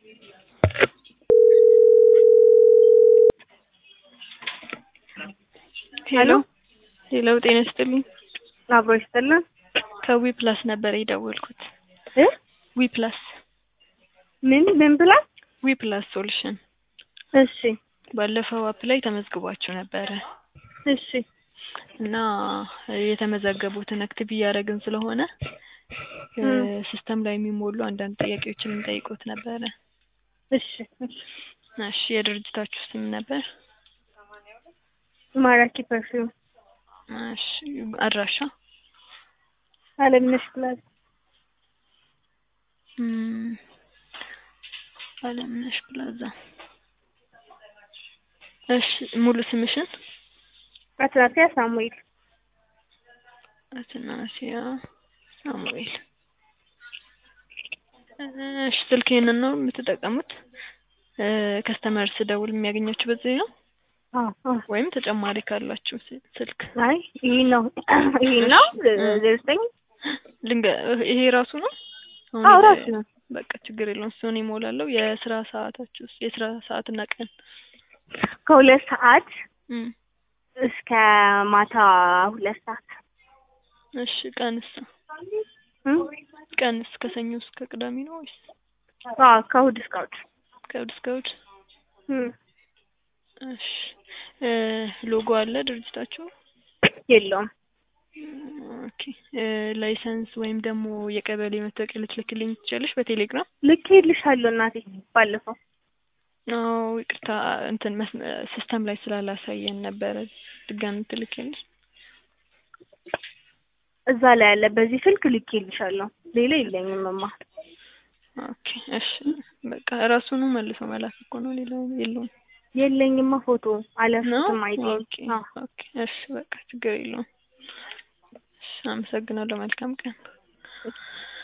ሄሎ ሄሎ ጤና ይስጥልኝ አብሮ ይስጥልን ከዊ ፕላስ ነበር የደወልኩት እ ዊ ፕላስ ምን ምን ብላ ዊ ፕላስ ሶሉሽን እሺ ባለፈው አፕ ላይ ተመዝግባችሁ ነበረ እሺ እና የተመዘገቡትን አክቲቭ እያደረግን ስለሆነ ሲስተም ላይ የሚሞሉ አንዳንድ ጥያቄዎችን እንጠይቆት ነበረ እሺ እሺ እሺ የድርጅታችሁ ስም ነበር ማራኪ ፐርፊውም እሺ አድራሻ አለምነሽ ፕላዛ እም፣ አለምነሽ ፕላዛ እሺ ሙሉ ስምሽን አትናፊያ ሳሙኤል አትናሲያ ሳሙኤል እሺ ስልክ ይሄንን ነው የምትጠቀሙት ከስተመር ስደውል የሚያገኛችሁ በዚህ ነው አዎ አዎ ወይም ተጨማሪ ካላችሁ ስ- ስልክ አይ ይሄ ነው ይሄ ነው ዘጠኝ ልንገ ይሄ ራሱ ነው አሁን አዎ የ- ራሱ ነው በቃ ችግር የለውም እሱን ይሞላለሁ የስራ ሰዓታችሁ የስራ ሰዓትና ቀን ከሁለት ሰዓት እም፣ እስከ ማታ ሁለት ሰዓት እሺ ቀንስ እም? ቀንስ ከሰኞ እስከ ቅዳሜ ነው ወይስ አዎ ከእሑድ እስከ እሑድ ከእሑድ እስከ እሑድ እም። እሺ እ ሎጎ አለ ድርጅታችሁ የለውም ኦኬ እ ላይሰንስ ወይም ደግሞ የቀበሌ መታወቂያ ልትልክልኝ ትችላለሽ በቴሌግራም ልኬልሻለሁ እናቴ ባለፈው አዎ ይቅርታ እንትን መስ- ሲስተም ላይ ስላላሳየን ነበረ ድጋሚ ትልክልሽ እዛ ላይ ያለ በዚህ ስልክ ልኬልሻለሁ ሌላ የለኝም እማ ኦኬ እሺ በቃ ራሱኑ መልሶ መላክ እኮ ነው ሌላው የለውም የለኝማ ፎቶ ነው አለፍትም አይደል ኦኬ ኦኬ እሺ በቃ ችግር የለውም እሺ አመሰግናለሁ መልካም ቀን